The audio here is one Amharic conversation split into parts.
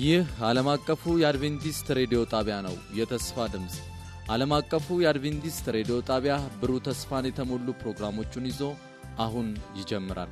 ይህ ዓለም አቀፉ የአድቬንቲስት ሬዲዮ ጣቢያ ነው። የተስፋ ድምፅ ዓለም አቀፉ የአድቬንቲስት ሬዲዮ ጣቢያ ብሩህ ተስፋን የተሞሉ ፕሮግራሞቹን ይዞ አሁን ይጀምራል።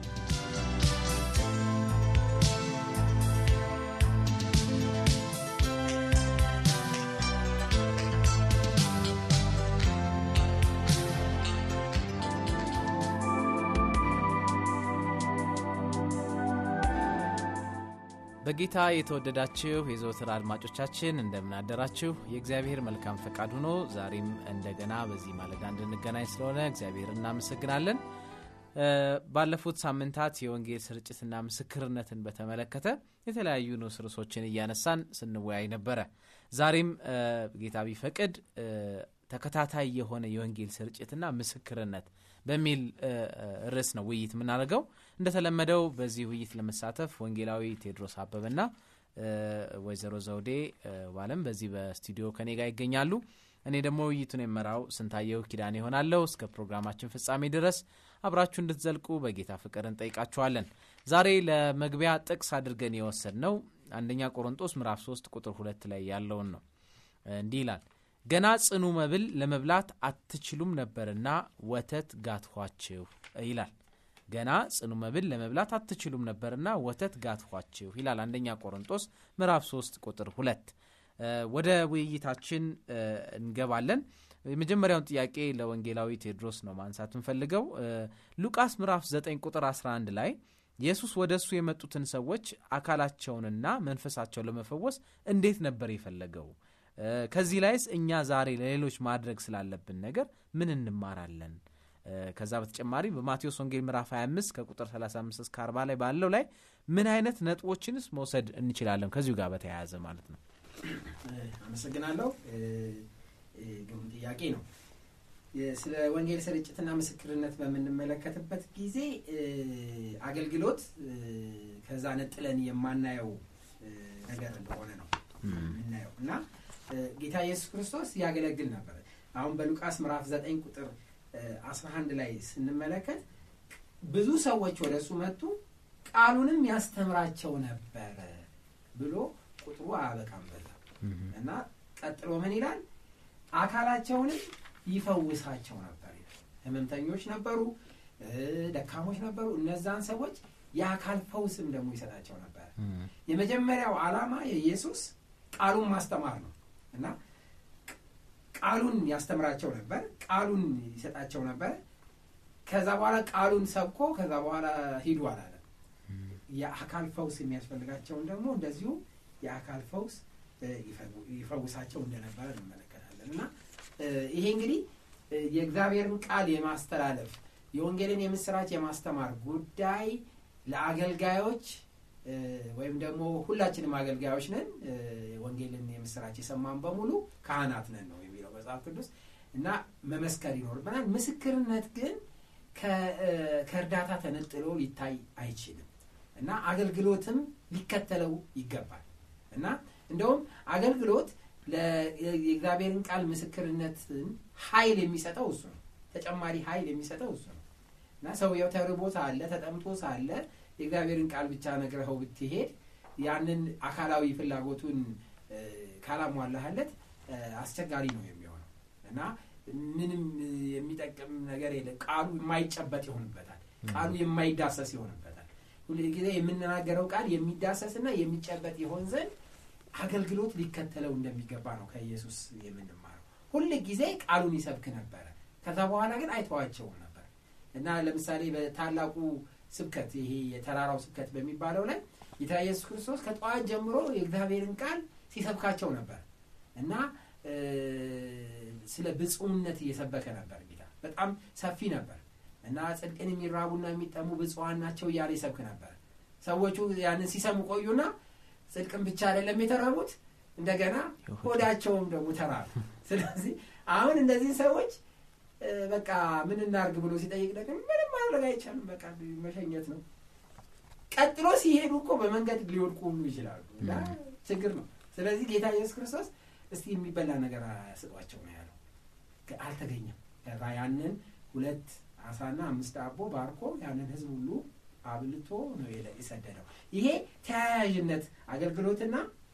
በጌታ የተወደዳችሁ የዘወትር አድማጮቻችን እንደምን አደራችሁ። የእግዚአብሔር መልካም ፈቃድ ሆኖ ዛሬም እንደገና በዚህ ማለዳ እንድንገናኝ ስለሆነ እግዚአብሔር እናመሰግናለን። ባለፉት ሳምንታት የወንጌል ስርጭትና ምስክርነትን በተመለከተ የተለያዩ ንዑስ ርዕሶችን እያነሳን ስንወያይ ነበረ። ዛሬም ጌታ ቢፈቅድ ተከታታይ የሆነ የወንጌል ስርጭትና ምስክርነት በሚል ርዕስ ነው ውይይት የምናደርገው። እንደተለመደው በዚህ ውይይት ለመሳተፍ ወንጌላዊ ቴዎድሮስ አበበና ወይዘሮ ዘውዴ ዋለም በዚህ በስቱዲዮ ከኔ ጋር ይገኛሉ። እኔ ደግሞ ውይይቱን የመራው ስንታየው ኪዳን ይሆናለሁ። እስከ ፕሮግራማችን ፍጻሜ ድረስ አብራችሁ እንድትዘልቁ በጌታ ፍቅር እንጠይቃችኋለን። ዛሬ ለመግቢያ ጥቅስ አድርገን የወሰድ ነው አንደኛ ቆሮንጦስ ምዕራፍ 3 ቁጥር ሁለት ላይ ያለውን ነው። እንዲህ ይላል ገና ጽኑ መብል ለመብላት አትችሉም ነበርና ወተት ጋትኋችሁ ይላል። ገና ጽኑ መብል ለመብላት አትችሉም ነበርና ወተት ጋትኋችሁ ይላል። አንደኛ ቆሮንጦስ ምዕራፍ 3 ቁጥር ሁለት ወደ ውይይታችን እንገባለን። የመጀመሪያውን ጥያቄ ለወንጌላዊ ቴዎድሮስ ነው ማንሳት እንፈልገው። ሉቃስ ምዕራፍ 9 ቁጥር 11 ላይ ኢየሱስ ወደ እሱ የመጡትን ሰዎች አካላቸውንና መንፈሳቸውን ለመፈወስ እንዴት ነበር የፈለገው? ከዚህ ላይስ እኛ ዛሬ ለሌሎች ማድረግ ስላለብን ነገር ምን እንማራለን? ከዛ በተጨማሪ በማቴዎስ ወንጌል ምዕራፍ 25 ከቁጥር 35 እስከ 40 ላይ ባለው ላይ ምን አይነት ነጥቦችንስ መውሰድ እንችላለን? ከዚሁ ጋር በተያያዘ ማለት ነው። አመሰግናለሁ። ግሩም ጥያቄ ነው። ስለ ወንጌል ስርጭትና ምስክርነት በምንመለከትበት ጊዜ አገልግሎት ከዛ ነጥለን የማናየው ነገር እንደሆነ ነው የምናየው እና ጌታ ኢየሱስ ክርስቶስ ያገለግል ነበር። አሁን በሉቃስ ምዕራፍ 9 ቁጥር 11 ላይ ስንመለከት ብዙ ሰዎች ወደ እሱ መጡ፣ ቃሉንም ያስተምራቸው ነበረ ብሎ ቁጥሩ አያበቃም በዛ እና ቀጥሎ ምን ይላል? አካላቸውንም ይፈውሳቸው ነበር ይላል። ህመምተኞች ነበሩ፣ ደካሞች ነበሩ። እነዛን ሰዎች የአካል ፈውስም ደግሞ ይሰጣቸው ነበር። የመጀመሪያው ዓላማ የኢየሱስ ቃሉን ማስተማር ነው እና ቃሉን ያስተምራቸው ነበር፣ ቃሉን ይሰጣቸው ነበር። ከዛ በኋላ ቃሉን ሰብኮ ከዛ በኋላ ሂዱ አላለም። የአካል ፈውስ የሚያስፈልጋቸውን ደግሞ እንደዚሁ የአካል ፈውስ ይፈውሳቸው እንደነበረ እንመለከታለን እና ይሄ እንግዲህ የእግዚአብሔርን ቃል የማስተላለፍ የወንጌልን የምስራች የማስተማር ጉዳይ ለአገልጋዮች ወይም ደግሞ ሁላችንም አገልጋዮች ነን። ወንጌልን የምስራች የሰማን በሙሉ ካህናት ነን ነው የሚለው መጽሐፍ ቅዱስ እና መመስከር ይኖርብናል። ምስክርነት ግን ከእርዳታ ተነጥሎ ሊታይ አይችልም እና አገልግሎትም ሊከተለው ይገባል እና እንደውም አገልግሎት የእግዚአብሔርን ቃል ምስክርነትን ኃይል የሚሰጠው እሱ ነው። ተጨማሪ ኃይል የሚሰጠው እሱ ነው እና ሰውየው ተርቦ ሳለ ተጠምቶ ሳለ የእግዚአብሔርን ቃል ብቻ ነግረኸው ብትሄድ ያንን አካላዊ ፍላጎቱን ካላሟላህለት አስቸጋሪ ነው የሚሆነው እና ምንም የሚጠቅም ነገር የለም። ቃሉ የማይጨበጥ ይሆንበታል። ቃሉ የማይዳሰስ ይሆንበታል። ሁል ጊዜ የምንናገረው ቃል የሚዳሰስና የሚጨበጥ ይሆን ዘንድ አገልግሎት ሊከተለው እንደሚገባ ነው ከኢየሱስ የምንማረው። ሁል ጊዜ ቃሉን ይሰብክ ነበረ። ከዛ በኋላ ግን አይተዋቸውም ነበር እና ለምሳሌ በታላቁ ስብከት ይሄ የተራራው ስብከት በሚባለው ላይ ጌታ ኢየሱስ ክርስቶስ ከጠዋት ጀምሮ የእግዚአብሔርን ቃል ሲሰብካቸው ነበር እና ስለ ብፁዕነት እየሰበከ ነበር። ጌታ በጣም ሰፊ ነበር እና ጽድቅን የሚራቡና የሚጠሙ ብፁዓን ናቸው እያለ ይሰብክ ነበር። ሰዎቹ ያንን ሲሰሙ ቆዩና ጽድቅን ብቻ አይደለም የተራቡት እንደገና ሆዳቸውም ደግሞ ተራቡ። ስለዚህ አሁን እነዚህ ሰዎች በቃ ምን እናርግ ብሎ ሲጠይቅ ደግሞ ምንም ማድረግ አይቻልም፣ በቃ መሸኘት ነው። ቀጥሎ ሲሄዱ እኮ በመንገድ ሊወድቁ ሁሉ ይችላሉ እና ችግር ነው። ስለዚህ ጌታ ኢየሱስ ክርስቶስ እስቲ የሚበላ ነገር ስጧቸው ነው ያለው። አልተገኘም። ያንን ሁለት አሳና አምስት ዳቦ ባርኮ ያንን ህዝብ ሁሉ አብልቶ ነው የሰደደው። ይሄ ተያያዥነት አገልግሎትና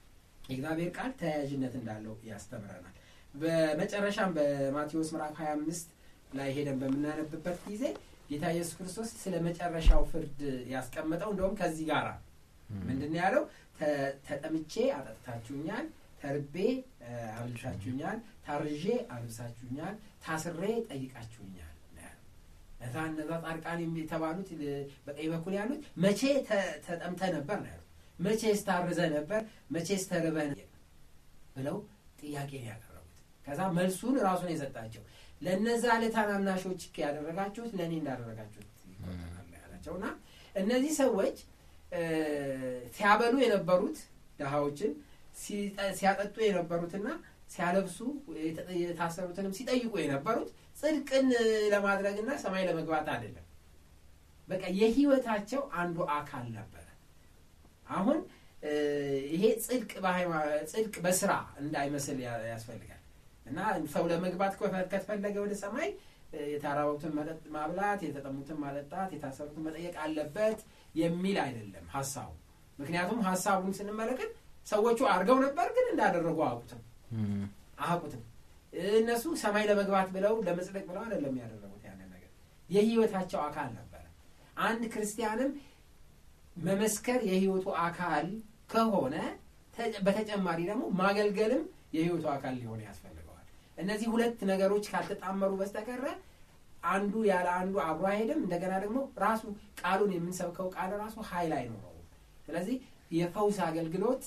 የእግዚአብሔር ቃል ተያያዥነት እንዳለው ያስተምረናል በመጨረሻም በማቴዎስ ምዕራፍ 25 ላይ ሄደን በምናነብበት ጊዜ ጌታ ኢየሱስ ክርስቶስ ስለ መጨረሻው ፍርድ ያስቀመጠው እንደውም ከዚህ ጋር ምንድን ነው ያለው ተጠምቼ አጠጥታችሁኛል ተርቤ አብልታችሁኛል ታርዤ አልብሳችሁኛል ታስሬ ጠይቃችሁኛል እዛ እነዛ ጻድቃን የተባሉት በቀኝ በኩል ያሉት መቼ ተጠምተ ነበር ነው ያሉት መቼ ስታርዘ ነበር መቼ ስተርበ ብለው ጥያቄ ነው ያቀረቡት ከዛ መልሱን ራሱን የሰጣቸው ለእነዛ ለታናናሾች ያደረጋችሁት ለእኔ እንዳደረጋችሁት ይቆጠራል ያላቸው እና እነዚህ ሰዎች ሲያበሉ የነበሩት ድሃዎችን ሲያጠጡ የነበሩትና ሲያለብሱ የታሰሩትንም ሲጠይቁ የነበሩት ጽድቅን ለማድረግና ሰማይ ለመግባት አይደለም በቃ የህይወታቸው አንዱ አካል ነበረ አሁን ይሄ ጽድቅ ጽድቅ በስራ እንዳይመስል ያስፈልጋል እና ሰው ለመግባት ከተፈለገ ወደ ሰማይ የተራቡትን መጠጥ ማብላት የተጠሙትን ማጠጣት የታሰሩትን መጠየቅ አለበት የሚል አይደለም ሀሳቡ ምክንያቱም ሀሳቡን ስንመለከት ሰዎቹ አድርገው ነበር ግን እንዳደረጉ አያውቁትም አያውቁትም እነሱ ሰማይ ለመግባት ብለው ለመጽደቅ ብለው አይደለም ያደረጉት ያንን ነገር የህይወታቸው አካል ነበረ አንድ ክርስቲያንም መመስከር የህይወቱ አካል ከሆነ በተጨማሪ ደግሞ ማገልገልም የህይወቱ አካል ሊሆን ያስፈልገዋል እነዚህ ሁለት ነገሮች ካልተጣመሩ በስተቀረ አንዱ ያለ አንዱ አብሮ አይሄድም እንደገና ደግሞ ራሱ ቃሉን የምንሰብከው ቃል ራሱ ሀይል አይኖረውም ስለዚህ የፈውስ አገልግሎት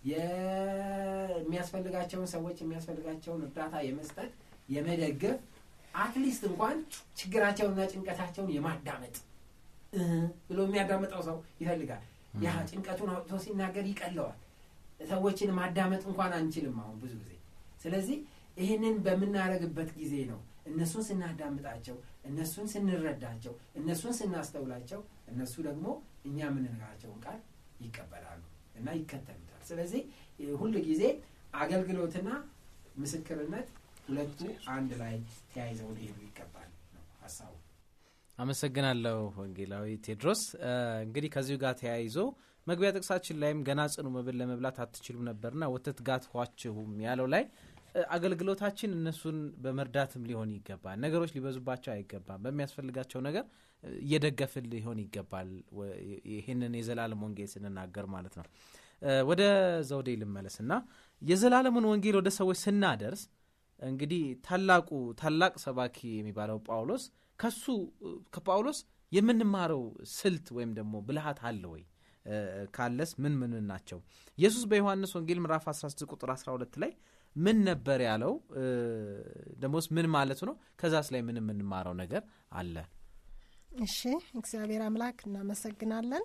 የሚያስፈልጋቸውን ሰዎች የሚያስፈልጋቸውን እርዳታ የመስጠት የመደገፍ አትሊስት እንኳን ችግራቸውንና ጭንቀታቸውን የማዳመጥ ብሎ የሚያዳምጠው ሰው ይፈልጋል ያ ጭንቀቱን አውጥቶ ሲናገር ይቀለዋል ሰዎችን ማዳመጥ እንኳን አንችልም አሁን ብዙ ጊዜ ስለዚህ ይህንን በምናደረግበት ጊዜ ነው እነሱን ስናዳምጣቸው እነሱን ስንረዳቸው እነሱን ስናስተውላቸው እነሱ ደግሞ እኛ የምንነግራቸውን ቃል ይቀበላሉ እና ይከተሉታል ስለዚህ ሁል ጊዜ አገልግሎትና ምስክርነት ሁለቱ አንድ ላይ ተያይዘው ሊሄዱ ይገባል ነው ሀሳቡ አመሰግናለሁ ወንጌላዊ ቴድሮስ እንግዲህ ከዚሁ ጋር ተያይዞ መግቢያ ጥቅሳችን ላይም ገና ጽኑ መብል ለመብላት አትችሉም ነበርና ወተት ጋትኋችሁም ያለው ላይ አገልግሎታችን እነሱን በመርዳትም ሊሆን ይገባል ነገሮች ሊበዙባቸው አይገባም በሚያስፈልጋቸው ነገር እየደገፍን ሊሆን ይገባል ይህንን የዘላለም ወንጌል ስንናገር ማለት ነው ወደ ዘውዴ ልመለስ እና የዘላለሙን ወንጌል ወደ ሰዎች ስናደርስ እንግዲህ ታላቁ ታላቅ ሰባኪ የሚባለው ጳውሎስ ከሱ ከጳውሎስ የምንማረው ስልት ወይም ደግሞ ብልሃት አለ ወይ ካለስ ምን ምን ናቸው ኢየሱስ በዮሐንስ ወንጌል ምዕራፍ 16 ቁጥር 12 ላይ ምን ነበር ያለው ደሞስ ምን ማለቱ ነው ከዛስ ላይ ምን የምንማረው ነገር አለ እሺ እግዚአብሔር አምላክ እናመሰግናለን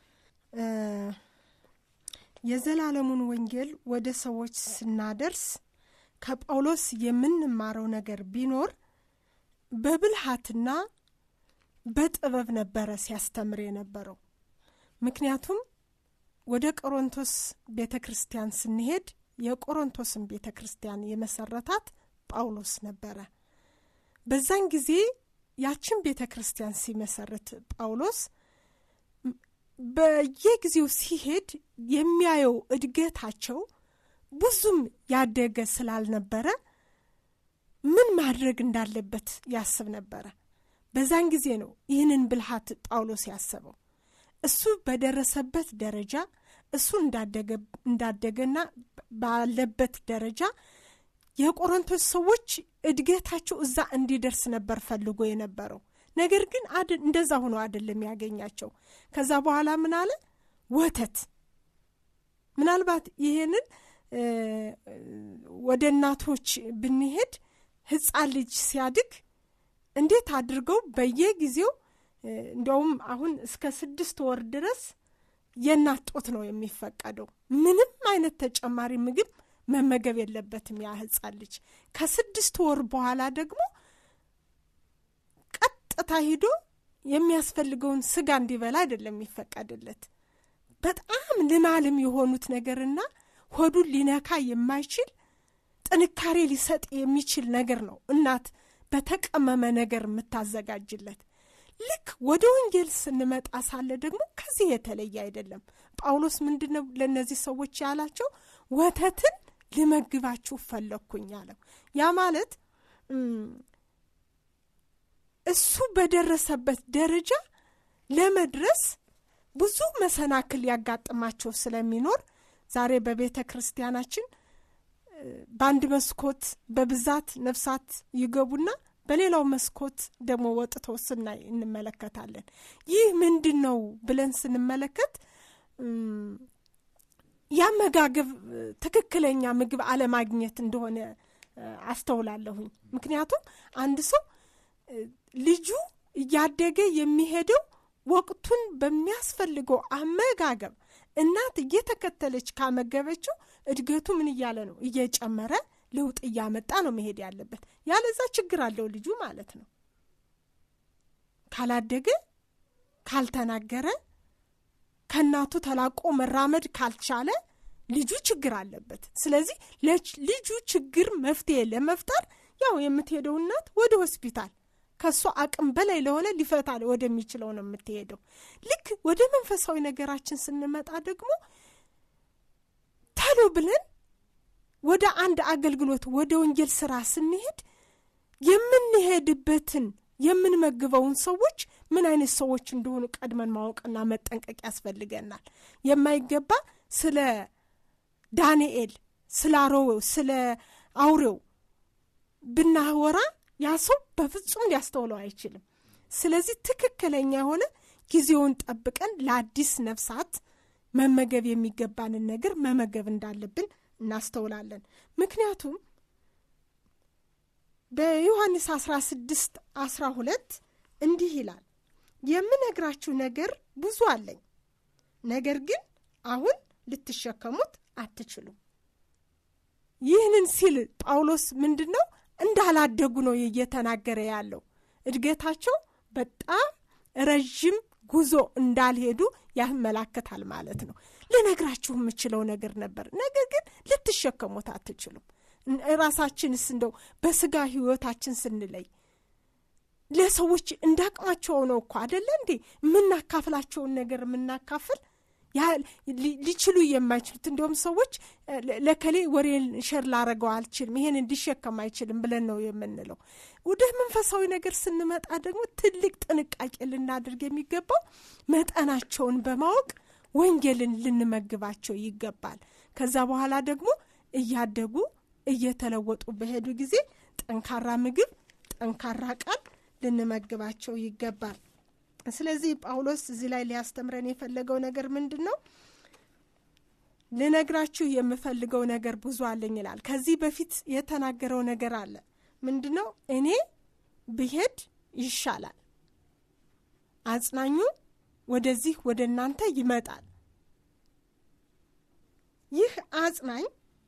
የዘላለሙን ወንጌል ወደ ሰዎች ስናደርስ ከጳውሎስ የምንማረው ነገር ቢኖር በብልሃትና በጥበብ ነበረ ሲያስተምር የነበረው ምክንያቱም ወደ ቆሮንቶስ ቤተ ክርስቲያን ስንሄድ የቆሮንቶስን ቤተ ክርስቲያን የመሰረታት ጳውሎስ ነበረ በዛን ጊዜ ያችን ቤተ ክርስቲያን ሲመሰርት ጳውሎስ በየጊዜው ሲሄድ የሚያየው እድገታቸው ብዙም ያደገ ስላልነበረ ምን ማድረግ እንዳለበት ያስብ ነበረ በዛን ጊዜ ነው ይህንን ብልሃት ጳውሎስ ያሰበው እሱ በደረሰበት ደረጃ እሱ እንዳደገና ባለበት ደረጃ የቆሮንቶስ ሰዎች እድገታቸው እዛ እንዲደርስ ነበር ፈልጎ የነበረው ነገር ግን እንደዛ ሆኖ አይደለም ያገኛቸው ከዛ በኋላ ምን አለ ወተት ምናልባት ይሄንን ወደ እናቶች ብንሄድ ህፃን ልጅ ሲያድግ እንዴት አድርገው በየጊዜው እንዲያውም አሁን እስከ ስድስት ወር ድረስ የእናት ጦት ነው የሚፈቀደው ምንም አይነት ተጨማሪ ምግብ መመገብ የለበትም ያ ህፃን ልጅ ከስድስት ወር በኋላ ደግሞ ቀጥታ ሂዶ የሚያስፈልገውን ስጋ እንዲበላ አይደለም የሚፈቀድለት በጣም ልማልም የሆኑት ነገርና ሆዱን ሊነካ የማይችል ጥንካሬ ሊሰጥ የሚችል ነገር ነው እናት በተቀመመ ነገር የምታዘጋጅለት ልክ ወደ ወንጌል ስንመጣ ሳለ ደግሞ ከዚህ የተለየ አይደለም ጳውሎስ ምንድነው ለእነዚህ ሰዎች ያላቸው ወተትን ልመግባችሁ ፈለግኩኝ አለው። ያ ማለት እሱ በደረሰበት ደረጃ ለመድረስ ብዙ መሰናክል ያጋጥማቸው ስለሚኖር ዛሬ በቤተ ክርስቲያናችን በአንድ መስኮት በብዛት ነፍሳት ይገቡና በሌላው መስኮት ደግሞ ወጥተው ስናይ እንመለከታለን። ይህ ምንድን ነው ብለን ስንመለከት የአመጋገብ ትክክለኛ ምግብ አለማግኘት እንደሆነ አስተውላለሁኝ። ምክንያቱም አንድ ሰው ልጁ እያደገ የሚሄደው ወቅቱን በሚያስፈልገው አመጋገብ እናት እየተከተለች ካመገበችው እድገቱ ምን እያለ ነው? እየጨመረ ለውጥ እያመጣ ነው መሄድ ያለበት። ያለዛ ችግር አለው ልጁ ማለት ነው። ካላደገ፣ ካልተናገረ፣ ከእናቱ ተላቆ መራመድ ካልቻለ ልጁ ችግር አለበት። ስለዚህ ልጁ ችግር መፍትሄ ለመፍጠር ያው የምትሄደው እናት ወደ ሆስፒታል ከእሷ አቅም በላይ ለሆነ ሊፈታ ወደሚችለው ነው የምትሄደው። ልክ ወደ መንፈሳዊ ነገራችን ስንመጣ ደግሞ ተሎ ብለን ወደ አንድ አገልግሎት ወደ ወንጌል ስራ ስንሄድ የምንሄድበትን የምንመግበውን ሰዎች ምን አይነት ሰዎች እንደሆኑ ቀድመን ማወቅና መጠንቀቅ ያስፈልገናል። የማይገባ ስለ ዳንኤል ስለ አሮዌው ስለ አውሬው ብናወራ ያ ሰው በፍጹም ሊያስተውለው አይችልም። ስለዚህ ትክክለኛ የሆነ ጊዜውን ጠብቀን ለአዲስ ነፍሳት መመገብ የሚገባንን ነገር መመገብ እንዳለብን እናስተውላለን። ምክንያቱም በዮሐንስ 16 12 እንዲህ ይላል፣ የምነግራችሁ ነገር ብዙ አለኝ፣ ነገር ግን አሁን ልትሸከሙት አትችሉም። ይህንን ሲል ጳውሎስ ምንድን ነው እንዳላደጉ ነው እየተናገረ ያለው። እድገታቸው በጣም ረዥም ጉዞ እንዳልሄዱ ያመላክታል ማለት ነው። ልነግራችሁ የምችለው ነገር ነበር፣ ነገር ግን ልትሸከሙት አትችሉም። ራሳችንስ እንደው በስጋ ህይወታችን ስንለይ ለሰዎች እንዳቅማቸው ነው እኮ አደለ እንዴ የምናካፍላቸውን ነገር የምናካፍል ሊችሉ የማይችሉት እንዲሁም ሰዎች ለከሌ ወሬን ሸር ላረገው አልችልም፣ ይሄን እንዲሸከም አይችልም ብለን ነው የምንለው። ወደ መንፈሳዊ ነገር ስንመጣ ደግሞ ትልቅ ጥንቃቄ ልናደርግ የሚገባው መጠናቸውን በማወቅ ወንጌልን ልንመግባቸው ይገባል። ከዛ በኋላ ደግሞ እያደጉ እየተለወጡ በሄዱ ጊዜ ጠንካራ ምግብ፣ ጠንካራ ቃል ልንመግባቸው ይገባል። ስለዚህ ጳውሎስ እዚህ ላይ ሊያስተምረን የፈለገው ነገር ምንድን ነው? ልነግራችሁ የምፈልገው ነገር ብዙ አለኝ ይላል። ከዚህ በፊት የተናገረው ነገር አለ። ምንድን ነው? እኔ ብሄድ ይሻላል፣ አጽናኙ ወደዚህ ወደ እናንተ ይመጣል። ይህ አጽናኝ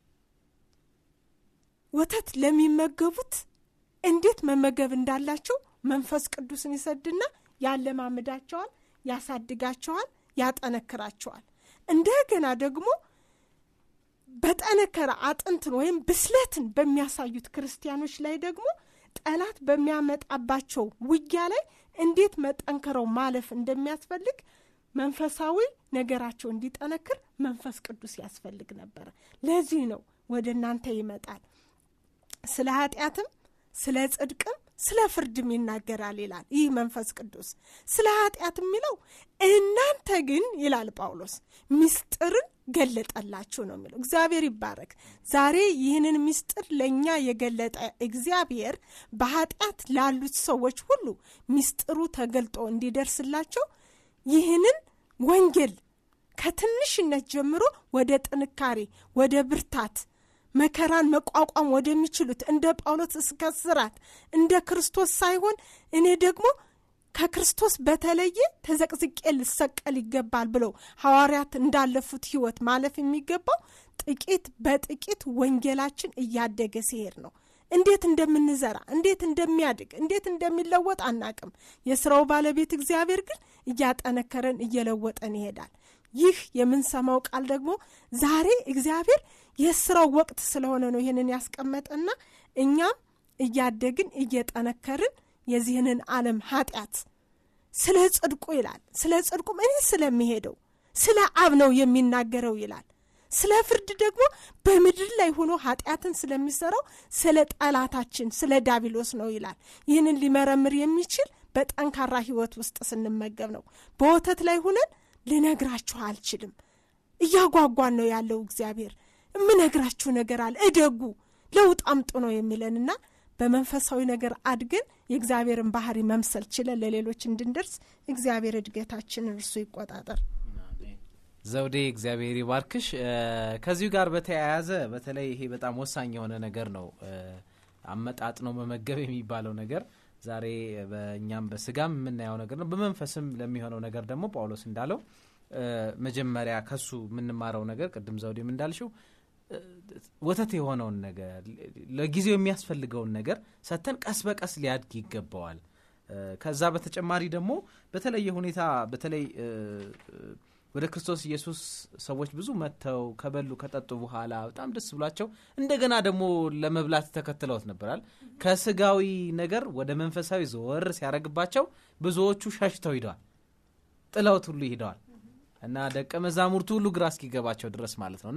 ወተት ለሚመገቡት እንዴት መመገብ እንዳላቸው መንፈስ ቅዱስን ይሰድና ያለማምዳቸዋል፣ ያሳድጋቸዋል፣ ያጠነክራቸዋል። እንደገና ደግሞ በጠነከረ አጥንትን ወይም ብስለትን በሚያሳዩት ክርስቲያኖች ላይ ደግሞ ጠላት በሚያመጣባቸው ውጊያ ላይ እንዴት መጠንከረው ማለፍ እንደሚያስፈልግ መንፈሳዊ ነገራቸው እንዲጠነክር መንፈስ ቅዱስ ያስፈልግ ነበረ። ለዚህ ነው ወደ እናንተ ይመጣል። ስለ ኃጢአትም ስለ ጽድቅም ስለ ፍርድም ይናገራል ይላል ይህ መንፈስ ቅዱስ። ስለ ኃጢአት የሚለው እናንተ ግን ይላል ጳውሎስ ምስጢርን ገለጠላችሁ ነው የሚለው። እግዚአብሔር ይባረክ። ዛሬ ይህንን ምስጢር ለእኛ የገለጠ እግዚአብሔር በኃጢአት ላሉት ሰዎች ሁሉ ምስጢሩ ተገልጦ እንዲደርስላቸው ይህንን ወንጌል ከትንሽነት ጀምሮ ወደ ጥንካሬ ወደ ብርታት መከራን መቋቋም ወደሚችሉት እንደ ጳውሎስ እስከ ስራት እንደ ክርስቶስ ሳይሆን እኔ ደግሞ ከክርስቶስ በተለየ ተዘቅዝቄ ልሰቀል ይገባል ብለው ሐዋርያት እንዳለፉት ህይወት ማለፍ የሚገባው ጥቂት በጥቂት ወንጌላችን እያደገ ሲሄድ ነው። እንዴት እንደምንዘራ እንዴት እንደሚያድግ እንዴት እንደሚለወጥ አናቅም። የስራው ባለቤት እግዚአብሔር ግን እያጠነከረን እየለወጠን ይሄዳል። ይህ የምንሰማው ቃል ደግሞ ዛሬ እግዚአብሔር የስራው ወቅት ስለሆነ ነው ይህንን ያስቀመጠና እኛም እያደግን እየጠነከርን የዚህንን ዓለም ኃጢአት ስለ ጽድቁ ይላል። ስለ ጽድቁም እኔ ስለሚሄደው ስለ አብ ነው የሚናገረው ይላል። ስለ ፍርድ ደግሞ በምድር ላይ ሆኖ ኃጢአትን ስለሚሰራው ስለ ጠላታችን ስለ ዳቢሎስ ነው ይላል። ይህንን ሊመረምር የሚችል በጠንካራ ህይወት ውስጥ ስንመገብ ነው። በወተት ላይ ሆነን ልነግራችሁ አልችልም። እያጓጓን ነው ያለው እግዚአብሔር። የምነግራችሁ ነገር አለ፣ እደጉ፣ ለውጥ አምጡ ነው የሚለንና በመንፈሳዊ ነገር አድገን የእግዚአብሔርን ባህሪ መምሰል ችለን ለሌሎች እንድንደርስ እግዚአብሔር እድገታችንን እርሱ ይቆጣጠር። ዘውዴ እግዚአብሔር ይባርክሽ። ከዚሁ ጋር በተያያዘ በተለይ ይሄ በጣም ወሳኝ የሆነ ነገር ነው፣ አመጣጥኖ መመገብ የሚባለው ነገር ዛሬ በእኛም በስጋም የምናየው ነገር ነው። በመንፈስም ለሚሆነው ነገር ደግሞ ጳውሎስ እንዳለው መጀመሪያ ከሱ የምንማረው ነገር ቅድም ዘውዴም እንዳልሽው ወተት የሆነውን ነገር ለጊዜው የሚያስፈልገውን ነገር ሰተን ቀስ በቀስ ሊያድግ ይገባዋል። ከዛ በተጨማሪ ደግሞ በተለየ ሁኔታ በተለይ ወደ ክርስቶስ ኢየሱስ ሰዎች ብዙ መጥተው ከበሉ ከጠጡ በኋላ በጣም ደስ ብሏቸው እንደገና ደግሞ ለመብላት ተከትለውት ነበራል። ከስጋዊ ነገር ወደ መንፈሳዊ ዘወር ሲያደርግባቸው ብዙዎቹ ሸሽተው ሂደዋል፣ ጥለውት ሁሉ ይሄደዋል እና ደቀ መዛሙርቱ ሁሉ ግራ እስኪገባቸው ድረስ ማለት ነው እና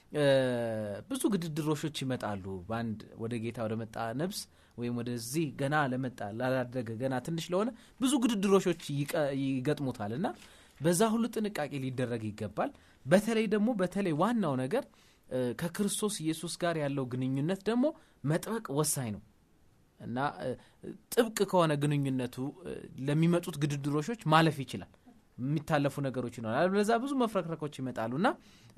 ብዙ ግድድሮሾች ይመጣሉ። በአንድ ወደ ጌታ ወደ መጣ ነብስ ወይም ወደዚህ ገና ለመጣ ላላደገ ገና ትንሽ ለሆነ ብዙ ግድድሮሾች ይገጥሙታል እና በዛ ሁሉ ጥንቃቄ ሊደረግ ይገባል። በተለይ ደግሞ በተለይ ዋናው ነገር ከክርስቶስ ኢየሱስ ጋር ያለው ግንኙነት ደግሞ መጥበቅ ወሳኝ ነው እና ጥብቅ ከሆነ ግንኙነቱ ለሚመጡት ግድድሮሾች ማለፍ ይችላል። የሚታለፉ ነገሮች ይኖራል። በዛ ብዙ መፍረክረኮች ይመጣሉ እና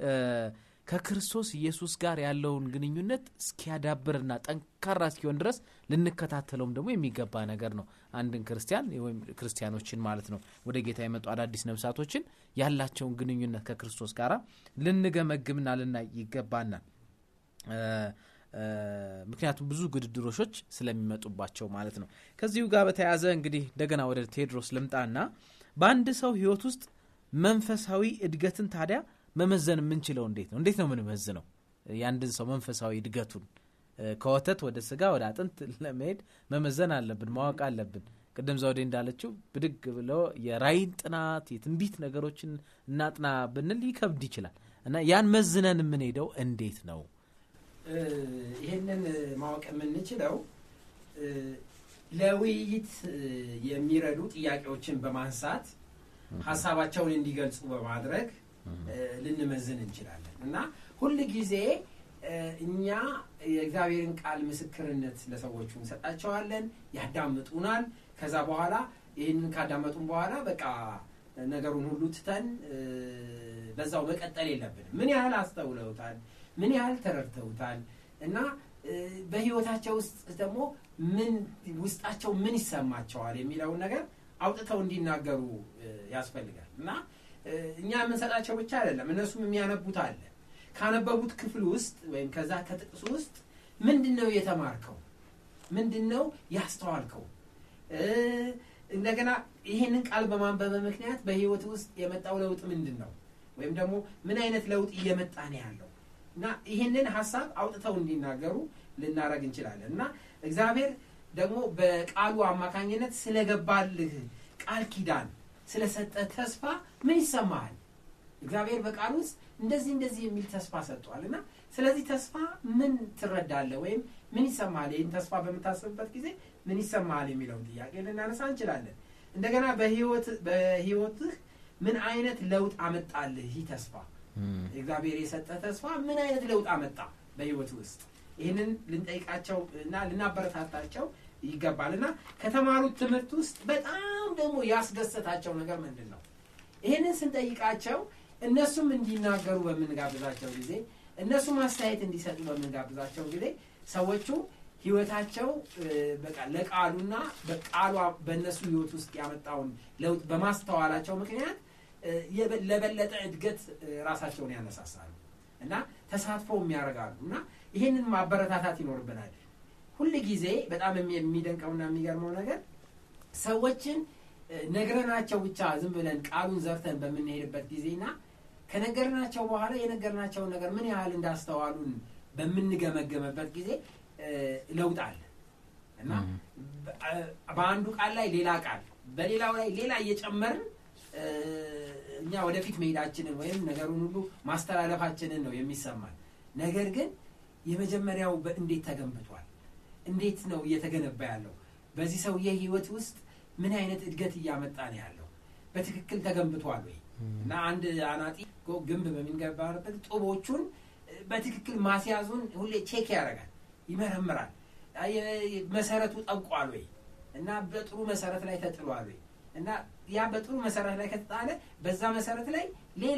ከክርስቶስ ኢየሱስ ጋር ያለውን ግንኙነት እስኪያዳብርና ጠንካራ እስኪሆን ድረስ ልንከታተለውም ደግሞ የሚገባ ነገር ነው። አንድን ክርስቲያን ወይም ክርስቲያኖችን ማለት ነው ወደ ጌታ የመጡ አዳዲስ ነብሳቶችን ያላቸውን ግንኙነት ከክርስቶስ ጋር ልንገመግምና ልናይ ይገባናል። ምክንያቱም ብዙ ግድድሮሾች ስለሚመጡባቸው ማለት ነው። ከዚሁ ጋር በተያያዘ እንግዲህ እንደገና ወደ ቴዎድሮስ ልምጣና በአንድ ሰው ህይወት ውስጥ መንፈሳዊ እድገትን ታዲያ መመዘን የምንችለው እንዴት ነው? እንዴት ነው የምንመዝነው የአንድን ሰው መንፈሳዊ እድገቱን? ከወተት ወደ ስጋ ወደ አጥንት ለመሄድ መመዘን አለብን፣ ማወቅ አለብን። ቅድም ዘውዴ እንዳለችው ብድግ ብሎ የራይን ጥናት የትንቢት ነገሮችን እናጥና ብንል ሊከብድ ይችላል እና ያን መዝነን የምንሄደው እንዴት ነው? ይህንን ማወቅ የምንችለው ለውይይት የሚረዱ ጥያቄዎችን በማንሳት ሀሳባቸውን እንዲገልጹ በማድረግ ልንመዝን እንችላለን እና ሁል ጊዜ እኛ የእግዚአብሔርን ቃል ምስክርነት ለሰዎቹ እንሰጣቸዋለን፣ ያዳምጡናል። ከዛ በኋላ ይህንን ካዳመጡን በኋላ በቃ ነገሩን ሁሉ ትተን በዛው መቀጠል የለብንም። ምን ያህል አስተውለውታል፣ ምን ያህል ተረድተውታል እና በህይወታቸው ውስጥ ደግሞ ምን ውስጣቸው ምን ይሰማቸዋል የሚለውን ነገር አውጥተው እንዲናገሩ ያስፈልጋል እና እኛ የምንሰጣቸው ብቻ አይደለም፣ እነሱም የሚያነቡት አለ። ካነበቡት ክፍል ውስጥ ወይም ከዛ ከጥቅሱ ውስጥ ምንድን ነው የተማርከው? ምንድን ነው ያስተዋልከው? እንደገና ይህንን ቃል በማንበበ ምክንያት በህይወት ውስጥ የመጣው ለውጥ ምንድን ነው? ወይም ደግሞ ምን አይነት ለውጥ እየመጣ ነው ያለው እና ይህንን ሀሳብ አውጥተው እንዲናገሩ ልናደረግ እንችላለን እና እግዚአብሔር ደግሞ በቃሉ አማካኝነት ስለገባልህ ቃል ኪዳን ስለሰጠ ተስፋ ምን ይሰማሃል? እግዚአብሔር በቃል ውስጥ እንደዚህ እንደዚህ የሚል ተስፋ ሰጥቷል እና ስለዚህ ተስፋ ምን ትረዳለህ ወይም ምን ይሰማሃል? ይህን ተስፋ በምታስብበት ጊዜ ምን ይሰማሃል የሚለውን ጥያቄ ልናነሳ እንችላለን። እንደገና በህይወትህ ምን አይነት ለውጥ አመጣልህ ይህ ተስፋ እግዚአብሔር የሰጠ ተስፋ ምን አይነት ለውጥ አመጣ በህይወት ውስጥ ይህንን ልንጠይቃቸው እና ልናበረታታቸው ይገባል እና ከተማሩት ትምህርት ውስጥ በጣም ደግሞ ያስደሰታቸው ነገር ምንድን ነው? ይህንን ስንጠይቃቸው እነሱም እንዲናገሩ በምንጋብዛቸው ጊዜ እነሱም አስተያየት እንዲሰጡ በምንጋብዛቸው ጊዜ ሰዎቹ ህይወታቸው በቃ ለቃሉና በቃሏ በእነሱ ህይወት ውስጥ ያመጣውን ለውጥ በማስተዋላቸው ምክንያት ለበለጠ እድገት ራሳቸውን ያነሳሳሉ እና ተሳትፎ የሚያደርጋሉ እና ይህንን ማበረታታት ይኖርብናል። ሁል ጊዜ በጣም የሚደንቀውና የሚገርመው ነገር ሰዎችን ነግረናቸው ብቻ ዝም ብለን ቃሉን ዘርተን በምንሄድበት ጊዜና ከነገርናቸው በኋላ የነገርናቸውን ነገር ምን ያህል እንዳስተዋሉን በምንገመገምበት ጊዜ ለውጥ አለ እና በአንዱ ቃል ላይ ሌላ ቃል በሌላው ላይ ሌላ እየጨመርን እኛ ወደፊት መሄዳችንን ወይም ነገሩን ሁሉ ማስተላለፋችንን ነው የሚሰማን። ነገር ግን የመጀመሪያው በእንዴት ተገንብቷል? እንዴት ነው እየተገነባ ያለው? በዚህ ሰውዬ ህይወት ውስጥ ምን አይነት እድገት እያመጣ ነው ያለው? በትክክል ተገንብቷል ወይ? እና አንድ አናጢ ግንብ በሚገባበት ጡቦቹን በትክክል ማስያዙን ሁሌ ቼክ ያደርጋል፣ ይመረምራል። መሰረቱ ጠብቋል ወይ እና በጥሩ መሰረት ላይ ተጥሏል ወይ እና ያ በጥሩ መሰረት ላይ ከተጣለ በዛ መሰረት ላይ ሌላ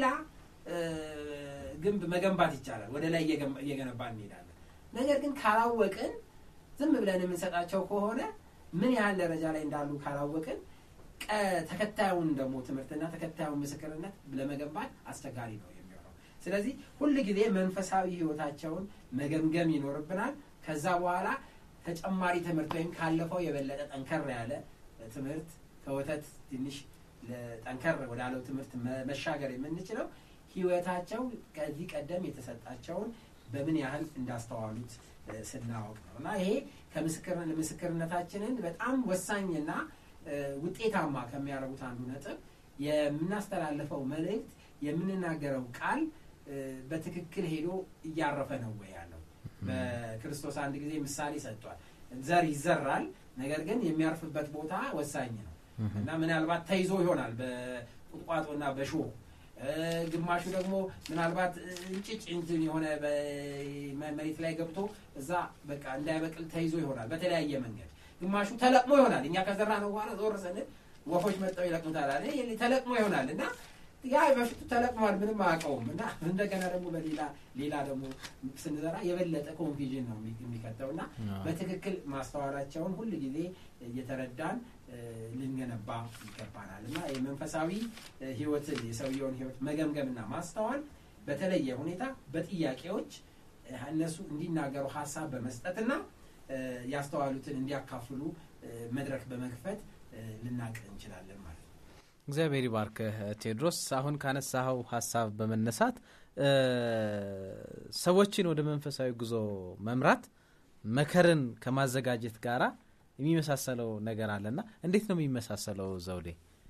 ግንብ መገንባት ይቻላል። ወደ ላይ እየገነባ እንሄዳለን። ነገር ግን ካላወቅን ዝም ብለን የምንሰጣቸው ከሆነ ምን ያህል ደረጃ ላይ እንዳሉ ካላወቅን ተከታዩን ደግሞ ትምህርትና ተከታዩን ምስክርነት ለመገንባት አስቸጋሪ ነው የሚሆነው። ስለዚህ ሁል ጊዜ መንፈሳዊ ህይወታቸውን መገምገም ይኖርብናል። ከዛ በኋላ ተጨማሪ ትምህርት ወይም ካለፈው የበለጠ ጠንከር ያለ ትምህርት ከወተት ትንሽ ጠንከር ወዳለው ትምህርት መሻገር የምንችለው ህይወታቸው ከዚህ ቀደም የተሰጣቸውን በምን ያህል እንዳስተዋሉት ስናወቅ ነው እና ይሄ ከምስክርነታችንን በጣም ወሳኝና ውጤታማ ከሚያደርጉት አንዱ ነጥብ የምናስተላልፈው መልእክት የምንናገረው ቃል በትክክል ሄዶ እያረፈ ነው ወይ ያለው። በክርስቶስ አንድ ጊዜ ምሳሌ ሰጥቷል። ዘር ይዘራል፣ ነገር ግን የሚያርፍበት ቦታ ወሳኝ ነው እና ምናልባት ተይዞ ይሆናል በቁጥቋጦና በሾህ ግማሹ ደግሞ ምናልባት እንጭጭ እንትን የሆነ መሬት ላይ ገብቶ እዛ በቃ እንዳይበቅል ተይዞ ይሆናል በተለያየ መንገድ። ግማሹ ተለቅሞ ይሆናል። እኛ ከዘራ ነው በኋላ ዞር ስንል ወፎች መጠው ይለቅሙታል አለ ተለቅሞ ይሆናል እና ያ በፊቱ ተለቅሟል፣ ምንም አያውቀውም እና እንደገና ደግሞ በሌላ ሌላ ደግሞ ስንዘራ የበለጠ ኮንፊዥን ነው የሚከተው እና በትክክል ማስተዋላቸውን ሁል ጊዜ እየተረዳን ልንገነባ ይገባናል እና የመንፈሳዊ ህይወትን የሰውየውን ህይወት መገምገምና ማስተዋል በተለየ ሁኔታ በጥያቄዎች እነሱ እንዲናገሩ ሀሳብ በመስጠትና ያስተዋሉትን እንዲያካፍሉ መድረክ በመክፈት ልናቅ እንችላለን ማለት ነው። እግዚአብሔር ይባርክህ ቴዎድሮስ። አሁን ካነሳኸው ሀሳብ በመነሳት ሰዎችን ወደ መንፈሳዊ ጉዞ መምራት መከርን ከማዘጋጀት ጋራ የሚመሳሰለው ነገር አለና እንዴት ነው የሚመሳሰለው ዘውዴ?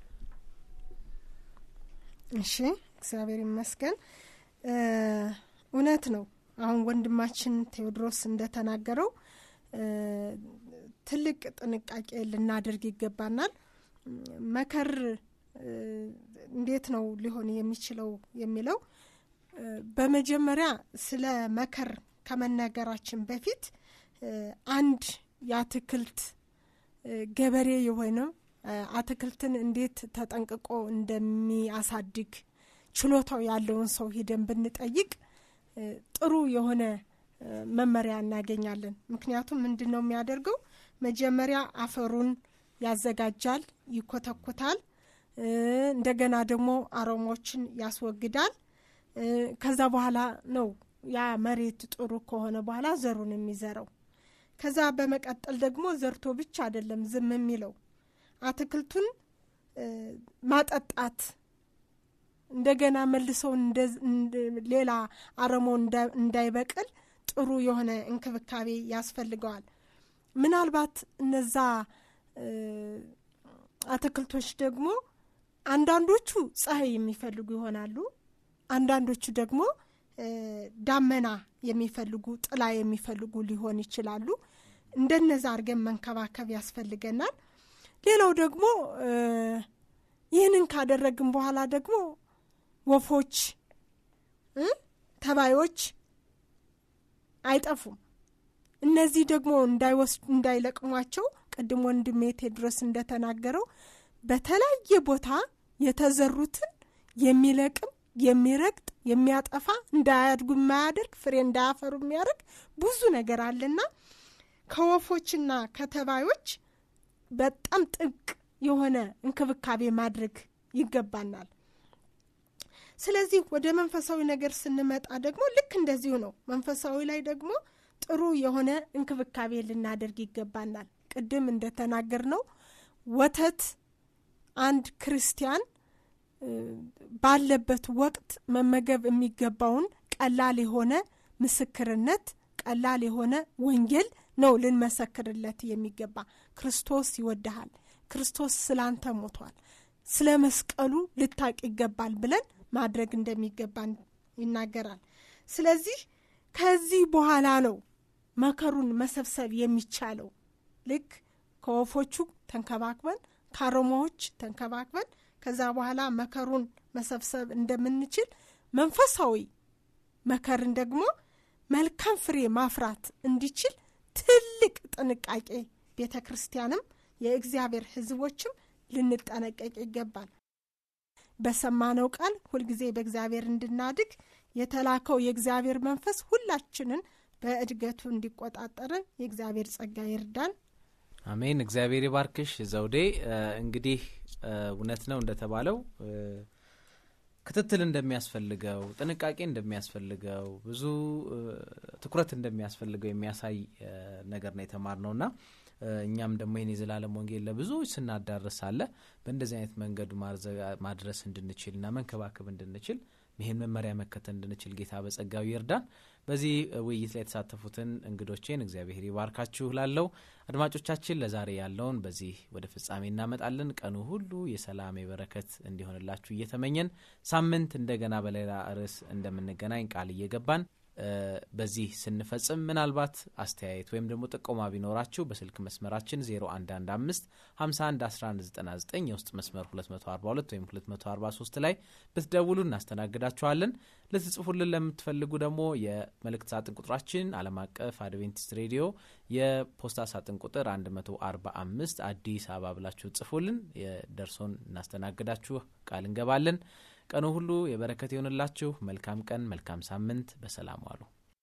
እሺ፣ እግዚአብሔር ይመስገን። እውነት ነው። አሁን ወንድማችን ቴዎድሮስ እንደተናገረው ትልቅ ጥንቃቄ ልናደርግ ይገባናል። መከር እንዴት ነው ሊሆን የሚችለው የሚለው በመጀመሪያ ስለ መከር ከመናገራችን በፊት አንድ የአትክልት ገበሬ የሆነ አትክልትን እንዴት ተጠንቅቆ እንደሚያሳድግ ችሎታው ያለውን ሰው ሂደን ብንጠይቅ ጥሩ የሆነ መመሪያ እናገኛለን። ምክንያቱም ምንድን ነው የሚያደርገው? መጀመሪያ አፈሩን ያዘጋጃል፣ ይኮተኩታል። እንደገና ደግሞ አረሞችን ያስወግዳል። ከዛ በኋላ ነው ያ መሬት ጥሩ ከሆነ በኋላ ዘሩን የሚዘራው። ከዛ በመቀጠል ደግሞ ዘርቶ ብቻ አይደለም ዝም የሚለው አትክልቱን ማጠጣት እንደገና መልሰው ሌላ አረሞ እንዳይበቅል ጥሩ የሆነ እንክብካቤ ያስፈልገዋል። ምናልባት እነዛ አትክልቶች ደግሞ አንዳንዶቹ ፀሐይ የሚፈልጉ ይሆናሉ። አንዳንዶቹ ደግሞ ዳመና የሚፈልጉ ጥላ የሚፈልጉ ሊሆን ይችላሉ። እንደነዛ አድርገን መንከባከብ ያስፈልገናል። ሌላው ደግሞ ይህንን ካደረግን በኋላ ደግሞ ወፎች፣ ተባዮች አይጠፉም። እነዚህ ደግሞ እንዳይወስዱ እንዳይለቅሟቸው ቅድም ወንድሜ ቴድሮስ እንደተናገረው በተለያየ ቦታ የተዘሩትን የሚለቅም የሚረግጥ የሚያጠፋ እንዳያድጉ የማያደርግ ፍሬ እንዳያፈሩ የሚያደርግ ብዙ ነገር አለና ከወፎችና ከተባዮች በጣም ጥብቅ የሆነ እንክብካቤ ማድረግ ይገባናል። ስለዚህ ወደ መንፈሳዊ ነገር ስንመጣ ደግሞ ልክ እንደዚሁ ነው። መንፈሳዊ ላይ ደግሞ ጥሩ የሆነ እንክብካቤ ልናደርግ ይገባናል። ቅድም እንደተናገር ነው ወተት አንድ ክርስቲያን ባለበት ወቅት መመገብ የሚገባውን ቀላል የሆነ ምስክርነት፣ ቀላል የሆነ ወንጌል ነው ልንመሰክርለት የሚገባ። ክርስቶስ ይወድሃል፣ ክርስቶስ ስላንተ ሞቷል፣ ስለ መስቀሉ ልታቅ ይገባል ብለን ማድረግ እንደሚገባን ይናገራል። ስለዚህ ከዚህ በኋላ ነው መከሩን መሰብሰብ የሚቻለው። ልክ ከወፎቹ ተንከባክበን ከአሮማዎች ተንከባክበን ከዛ በኋላ መከሩን መሰብሰብ እንደምንችል መንፈሳዊ መከርን ደግሞ መልካም ፍሬ ማፍራት እንዲችል ትልቅ ጥንቃቄ ቤተ ክርስቲያንም የእግዚአብሔር ሕዝቦችም ልንጠነቀቅ ይገባል። በሰማነው ቃል ሁልጊዜ በእግዚአብሔር እንድናድግ የተላከው የእግዚአብሔር መንፈስ ሁላችንን በእድገቱ እንዲቆጣጠርን የእግዚአብሔር ጸጋ ይርዳን። አሜን። እግዚአብሔር ይባርክሽ ዘውዴ። እንግዲህ እውነት ነው እንደተባለው ክትትል እንደሚያስፈልገው፣ ጥንቃቄ እንደሚያስፈልገው፣ ብዙ ትኩረት እንደሚያስፈልገው የሚያሳይ ነገር ነው የተማርነው እና እኛም ደግሞ ይህን የዘላለም ወንጌል ለብዙዎች ስናዳርስ አለ በእንደዚህ አይነት መንገዱ ማድረስ እንድንችል እና መንከባከብ እንድንችል ይህን መመሪያ መከተል እንድንችል ጌታ በጸጋው ይርዳን። በዚህ ውይይት ላይ የተሳተፉትን እንግዶቼን እግዚአብሔር ይባርካችሁ ላለው አድማጮቻችን ለዛሬ ያለውን በዚህ ወደ ፍጻሜ እናመጣለን። ቀኑ ሁሉ የሰላም የበረከት እንዲሆንላችሁ እየተመኘን ሳምንት እንደገና በሌላ ርዕስ እንደምንገናኝ ቃል እየገባን በዚህ ስንፈጽም ምናልባት አስተያየት ወይም ደግሞ ጥቆማ ቢኖራችሁ በስልክ መስመራችን 0115 51 1199 የውስጥ መስመር 242 ወይም 243 ላይ ብትደውሉ እናስተናግዳችኋለን። ልትጽፉልን ለምትፈልጉ ደግሞ የመልእክት ሳጥን ቁጥራችን ዓለም አቀፍ አድቬንቲስት ሬዲዮ የፖስታ ሳጥን ቁጥር 145 አዲስ አበባ ብላችሁ ጽፉልን። ደርሶን እናስተናግዳችሁ ቃል እንገባለን። ቀኑ ሁሉ የበረከት ይሆንላችሁ። መልካም ቀን፣ መልካም ሳምንት። በሰላም ዋሉ።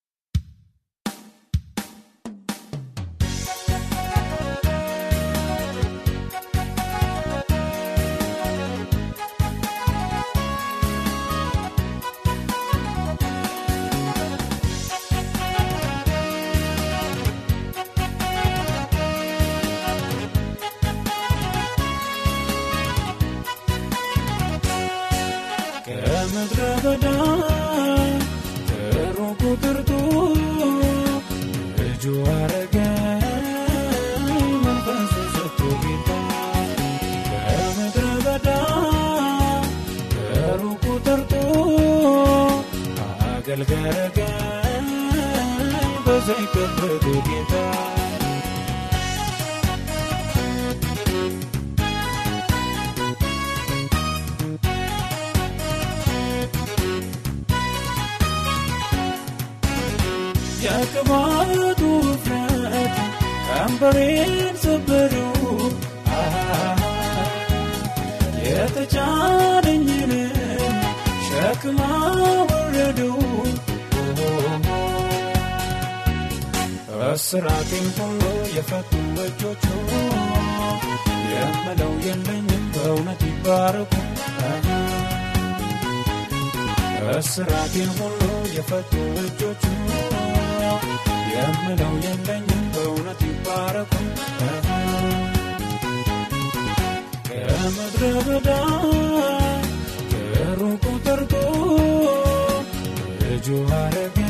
ከምድረ በዳ ከሩቁ ጠርቶ ልጁ አረገኝ መንፈሱ ሰጥቶ ጌታ ከምድረ በዳ ከሩቁ ጠርቶ አገልጋይ አረገኝ በዘይት ቀብቶ ጌታ የቅባቱ ውፍረት ቀንበሬን ሰበረው የተጫነኝን ሸክም አወረደው እስራቴን ሁሉ የፈቱ እጆቹ የምለው የለኝም በእውነት ይባረኩ እስራቴን ሁሉ የፈቱ እጆቹ የምለው የለኝም በእውነት ይባረኩ ከምድረ በዳ ከሩቁ ጠርቶ ልጁ አረገ